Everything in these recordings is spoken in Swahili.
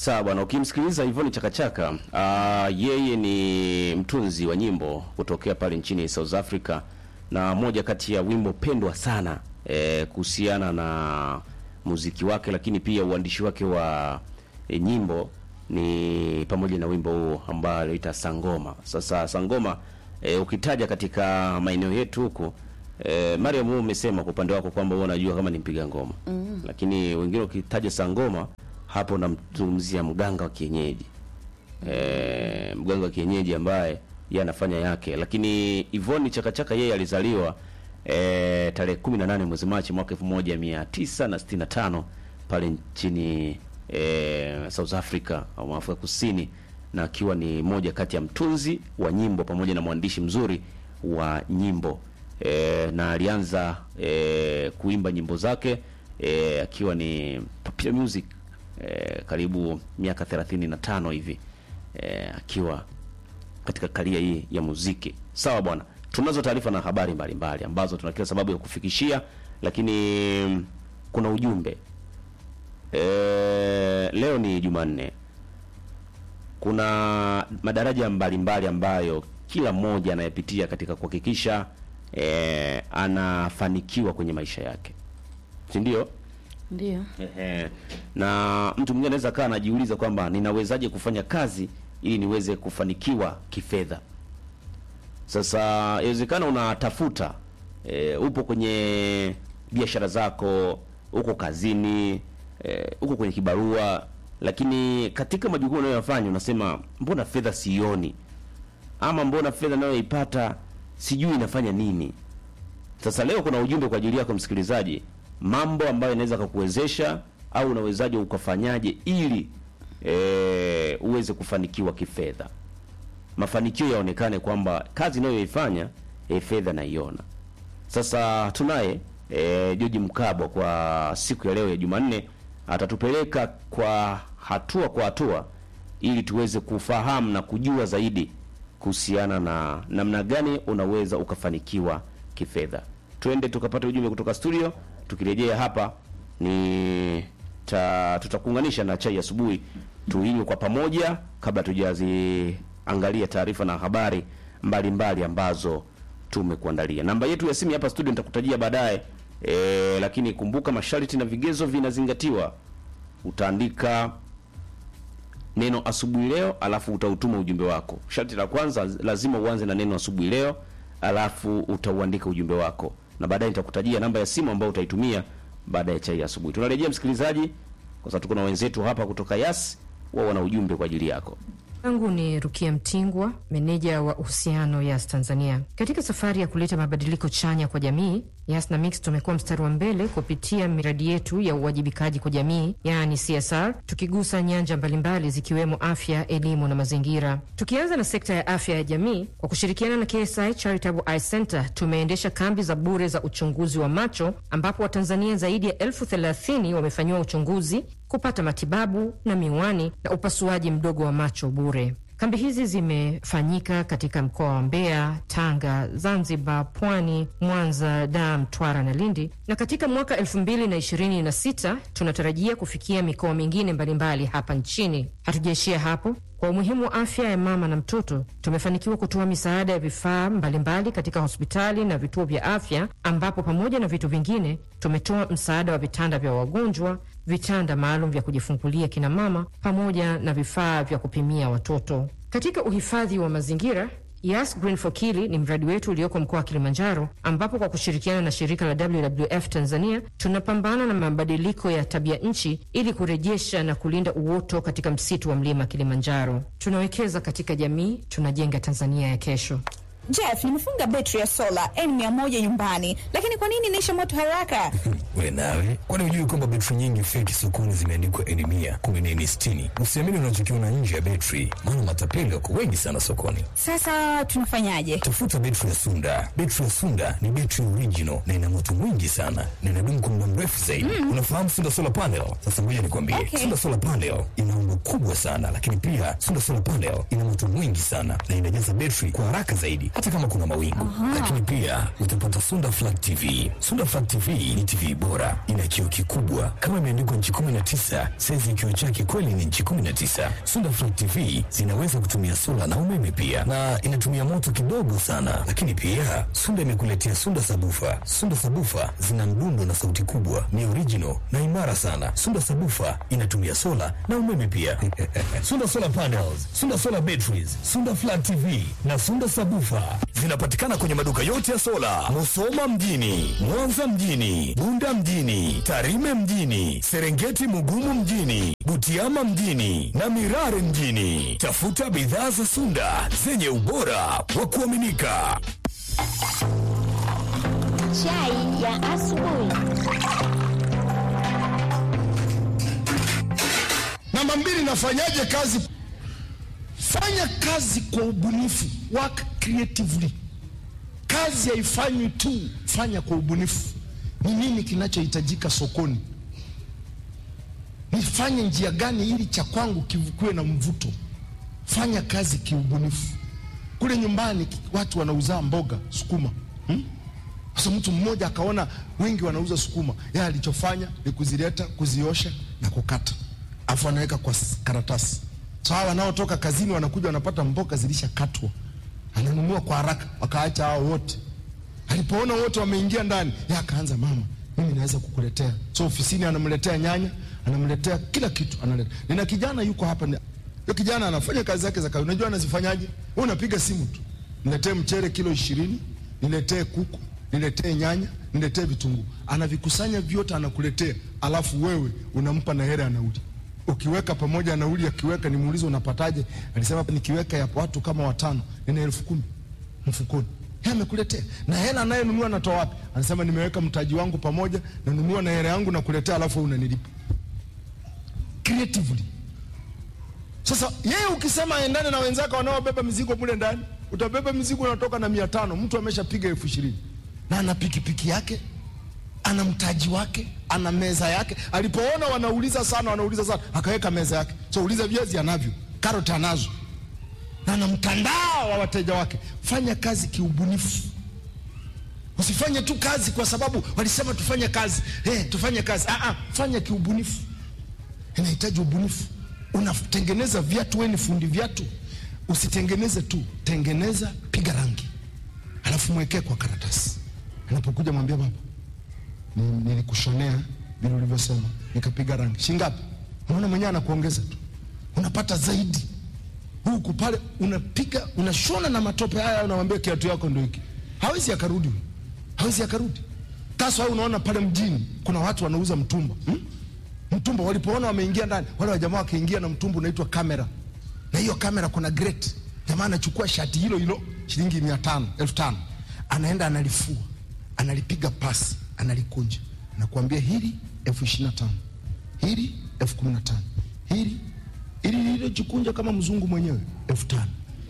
Sawa bwana, ukimsikiliza Ivoni Chakachaka, uh, yeye ni mtunzi wa nyimbo kutokea pale nchini South Africa, na moja kati ya wimbo pendwa sana eh, kuhusiana na muziki wake, lakini pia uandishi wake wa eh, nyimbo ni pamoja na wimbo huo ambao anaita Sangoma. Sasa Sangoma eh, ukitaja katika maeneo yetu huku eh, Mariam, wewe umesema kwa upande wako kwamba wewe unajua kama ni mpiga ngoma mm. lakini wengine ukitaja Sangoma hapo namzungumzia mganga wa kienyeji e, mganga wa kienyeji ambaye yeye anafanya yake, lakini Ivoni Chakachaka yeye alizaliwa e, tarehe 18 mwezi Machi mwaka 1965 pale nchini e, South Africa au Afrika Kusini, na akiwa ni moja kati ya mtunzi wa nyimbo pamoja na mwandishi mzuri wa nyimbo e, na alianza e, kuimba nyimbo zake e, akiwa ni Papia Music eh, karibu miaka 35 hivi eh, akiwa katika karia hii ya muziki. Sawa bwana, tunazo taarifa na habari mbalimbali mbali, ambazo tuna kila sababu ya kufikishia, lakini kuna ujumbe eh, leo ni Jumanne. Kuna madaraja mbalimbali mbali ambayo kila mmoja anayepitia katika kuhakikisha eh, anafanikiwa kwenye maisha yake, si ndio? Ndio. Ehe. Na mtu mwingine anaweza kaa anajiuliza kwamba ninawezaje kufanya kazi ili niweze kufanikiwa kifedha. Sasa inawezekana unatafuta e, upo kwenye biashara zako, uko kazini, e, uko kwenye kibarua, lakini katika majukumu unayoyafanya unasema mbona fedha sioni, ama mbona fedha nayoipata sijui inafanya nini. Sasa leo kuna ujumbe kwa ajili yako msikilizaji, mambo ambayo inaweza kukuwezesha au unawezaje ukafanyaje ili e, uweze kufanikiwa kifedha, mafanikio yaonekane kwamba kazi inayoifanya e, fedha naiona. Sasa tunaye e, George Mkabwa kwa siku ya leo ya Jumanne, atatupeleka kwa hatua kwa hatua ili tuweze kufahamu na kujua zaidi kuhusiana na namna gani unaweza ukafanikiwa kifedha. Twende tukapata ujumbe kutoka studio. Tukirejea hapa ni ta, tutakuunganisha na chai asubuhi tuinywe kwa pamoja, kabla tujaziangalia taarifa na habari mbalimbali mbali ambazo tumekuandalia. Namba yetu ya simu hapa studio nitakutajia baadaye e, lakini kumbuka masharti na vigezo vinazingatiwa. Utaandika neno asubuhi leo, alafu utautuma ujumbe wako. Sharti la kwanza lazima uanze na neno asubuhi leo, alafu utauandika ujumbe wako na baadaye nitakutajia namba ya simu ambayo utaitumia baada ya chai ya asubuhi. Tunarejea msikilizaji, kwa sababu tuko na wenzetu hapa kutoka Yas, wao wana ujumbe kwa ajili yako. Yangu ni Rukia Mtingwa, meneja wa uhusiano Yas Tanzania. Katika safari ya kuleta mabadiliko chanya kwa jamii, Yas na Mix tumekuwa mstari wa mbele kupitia miradi yetu ya uwajibikaji kwa jamii, yaani CSR, tukigusa nyanja mbalimbali zikiwemo afya, elimu na mazingira. Tukianza na sekta ya afya ya jamii, kwa kushirikiana na KSI Charitable Eye Center tumeendesha kambi za bure za uchunguzi wa macho, ambapo Watanzania zaidi ya elfu thelathini wamefanyiwa uchunguzi kupata matibabu na miwani na upasuaji mdogo wa macho bure. Kambi hizi zimefanyika katika mkoa wa Mbeya, Tanga, Zanzibar, Pwani, Mwanza, Dar, Mtwara na Lindi, na katika mwaka elfu mbili na ishirini na sita tunatarajia kufikia mikoa mingine mbalimbali hapa nchini. Hatujaishia hapo. Kwa umuhimu wa afya ya mama na mtoto, tumefanikiwa kutoa misaada ya vifaa mbalimbali katika hospitali na vituo vya afya, ambapo pamoja na vitu vingine tumetoa msaada wa vitanda vya wagonjwa, vitanda maalum vya kujifungulia kina mama, pamoja na vifaa vya kupimia watoto. Katika uhifadhi wa mazingira Yas Green for Kili ni mradi wetu ulioko mkoa wa Kilimanjaro, ambapo kwa kushirikiana na shirika la WWF Tanzania tunapambana na mabadiliko ya tabia nchi ili kurejesha na kulinda uoto katika msitu wa mlima Kilimanjaro. Tunawekeza katika jamii, tunajenga Tanzania ya kesho. Jeff, nimefunga betri ya sola N100 nyumbani, lakini kwa nini inaisha moto haraka? We nawe, kwani hujui kwamba betri nyingi feki sokoni zimeandikwa N100, kumbe ni N60? Usiamini unachokiona nje ya betri, maana matapeli wako wengi sana sokoni. Sasa tunafanyaje? Tafuta betri ya Sunda. Betri ya Sunda ni betri original na ina moto mwingi sana na inadumu kwa muda mrefu zaidi. Mm. Unafahamu Sunda Solar Panel? Sasa ngoja nikwambie. Okay. Sunda Solar Panel ina umbo kubwa sana, lakini pia Sunda Solar Panel ina moto mwingi sana na inajaza betri kwa haraka zaidi hata kama kuna mawingu. Lakini pia utapata Sunda Flat TV. Sunda Flat TV ni TV bora, ina kioo kikubwa kama imeandikwa nchi 19, saizi kioo chake kweli ni nchi 19. Sunda Flat TV zinaweza kutumia sola na umeme pia, na inatumia moto kidogo sana. Lakini pia Sunda imekuletea Sunda Sabufa. Sunda Sabufa zina mdundo na sauti kubwa, ni original na imara sana. Sunda Sabufa inatumia sola na umeme pia. Sunda Solar Panels, Sunda Solar Batteries, Sunda Flat TV na Sunda Sabufa zinapatikana kwenye maduka yote ya sola, Musoma mjini, Mwanza mjini, Bunda mjini, Tarime mjini, Serengeti Mugumu mjini, Butiama mjini na Mirare mjini. Tafuta bidhaa za Sunda zenye ubora wa kuaminika. Chai ya asubuhi. Namba mbili, nafanyaje kazi? Fanya kazi kwa ubunifu, work creatively. Kazi haifanywi tu, fanya kwa ubunifu. Ni nini kinachohitajika sokoni? Nifanye njia gani ili cha kwangu kivukiwe na mvuto? Fanya kazi kiubunifu. Kule nyumbani watu wanauza mboga sukuma, hmm? Sasa mtu mmoja akaona wengi wanauza sukuma, yeye alichofanya ni kuzileta, kuziosha na kukata, afu anaweka kwa s- karatasi. So hawa wanaotoka kazini wanakuja wanapata mboga zilishakatwa, ananunua kwa haraka, wakaacha hao wote. Alipoona wote wameingia ndani, yeye akaanza, mama, mimi naweza kukuletea. So ofisini anamletea nyanya, anamletea kila kitu, analeta. Nina kijana yuko hapa, ni- huyo kijana anafanya kazi zake za kawaida. Unajua anazifanyaje? Wewe unapiga simu tu, niletee mchere kilo ishirini, niletee kuku, niletee nyanya, niletee vitunguu. Anavikusanya vyote, anakuletea, alafu wewe unampa na hela ya nauli. Ukiweka pamoja na nauli, akiweka nimuulize, unapataje? Alisema nikiweka ya watu kama watano, nina elfu kumi mfukoni. Yeye amekuletea na hela anayenunua natoa wapi? Anasema nimeweka mtaji wangu pamoja, nanunua na hela yangu nakuletea, alafu wewe unanilipa creatively. Sasa yeye ukisema aendane na wenzake wanaobeba mizigo mule ndani, utabeba mizigo unatoka na mia tano, mtu ameshapiga elfu ishirini na ana pikipiki yake, ana mtaji wake, ana meza yake. Alipoona wanauliza sana, wanauliza sana, akaweka meza yake. So uliza viazi anavyo, karoti anazo, na ana mtandao wa wateja wake. Fanya kazi kiubunifu. Usifanye tu kazi kwa sababu walisema tufanye kazi. Eh, tufanye kazi. Ah, ah, fanya kiubunifu. Inahitaji ubunifu. Unatengeneza viatu, wewe ni fundi viatu, usitengeneze tu, tengeneza, piga rangi, alafu mwekee kwa karatasi. Anapokuja mwambia baba, ni- nilikushonea vile ulivyosema, nikapiga rangi. Shingapi? Unaona mwenyewe anakuongeza tu, unapata zaidi huku pale, unapiga unashona na matope haya, unamwambia kiatu yako ndio hiki. Hawezi akarudi, huyu. hawezi akarudi. Sasa wewe unaona pale mjini kuna watu wanauza mtumba hmm? Mtumba walipoona wameingia ndani, wale wajamaa wakaingia na mtumba unaitwa kamera, na hiyo kamera kuna grate. Jamaa anachukua shati hilo hilo shilingi mia tano elfu tano anaenda analifua, analipiga pasi, analikunja, anakuambia hili elfu ishirini na tano hili elfu kumi na tano hili hili lililojikunja kama mzungu mwenyewe elfu tano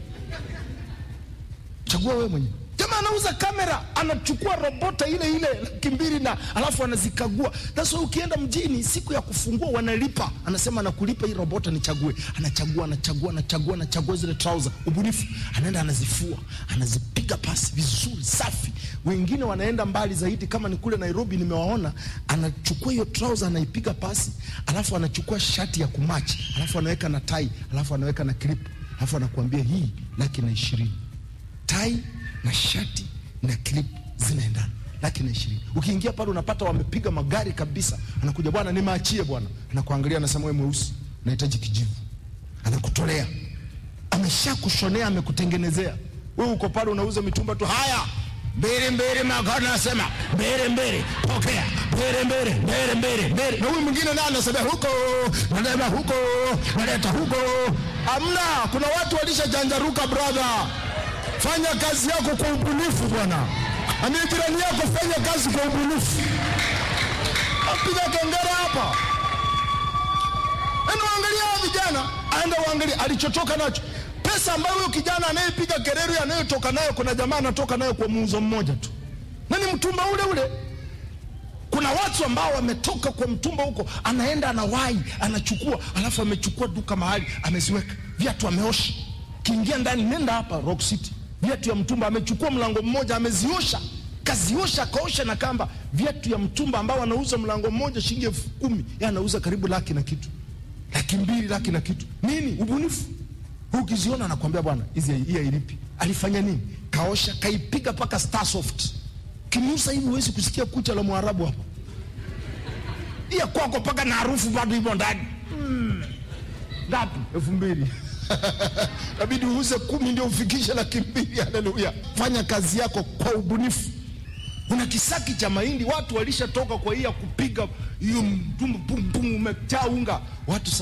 chagua wewe mwenyewe. Jamaa anauza kamera, anachukua robota ile ile laki mbili na alafu anazikagua. Sasa ukienda mjini siku ya kufungua wanalipa, anasema anakulipa hii robota nichague. Anachagua, anachagua, anachagua, anachagua zile trouser, ubunifu. Anaenda anazifua, anazipiga pasi vizuri, safi. Wengine wanaenda mbali zaidi, kama ni kule Nairobi nimewaona, anachukua hiyo trouser anaipiga pasi, alafu anachukua shati ya kumachi, alafu anaweka na tai, alafu anaweka na clip, alafu anakuambia hii laki na ishirini tai na shati na clip zinaendana laki na ishirini. Ukiingia pale unapata wamepiga magari kabisa, anakuja bwana, nimeachie bwana, anakuangalia anasema, wewe mweusi, nahitaji kijivu, anakutolea, ameshakushonea, amekutengenezea. Wewe uko pale unauza mitumba tu, haya mbele mbele, magari anasema mbele mbele, pokea mbele mbele mbele mbele mbele, na huyu mwingine naye anasema huko, naleta huko, naleta huko. Amna, kuna watu walishajanjaruka brother. Fanya kazi yako kwa ubunifu bwana. Ambia jirani yako, fanya kazi kwa ubunifu. Apiga kengele hapa. Enda uangalia hao vijana, aenda uangalie alichotoka nacho. Pesa ambayo huyo kijana anayepiga kelele anayotoka nayo, kuna jamaa anatoka nayo kwa muuzo mmoja tu, na ni mtumba ule ule. Kuna watu ambao wametoka kwa mtumba huko, anaenda anawahi, anachukua, alafu amechukua duka mahali ameziweka viatu, ameosha. Kiingia ndani, nenda hapa Rock City, viatu ya mtumba amechukua mlango mmoja ameziosha kaziosha akaosha na kamba viatu ya mtumba ambao anauza mlango mmoja shilingi elfu kumi yeye anauza karibu laki na kitu laki mbili laki na kitu nini ubunifu ukiziona anakwambia bwana hizi hii hailipi alifanya nini kaosha kaipiga mpaka starsoft kinusa hivi huwezi kusikia kucha la mwarabu hapo iya kwako mpaka na harufu bado hivyo ndani Mm. ngapi elfu mbili nabidi uuze kumi ndio ufikishe laki mbili haleluya fanya kazi yako kwa ubunifu una kisaki cha mahindi watu walishatoka kwa hii ya kupiga hiyo mtumbu pum pum umejaa unga watu sasa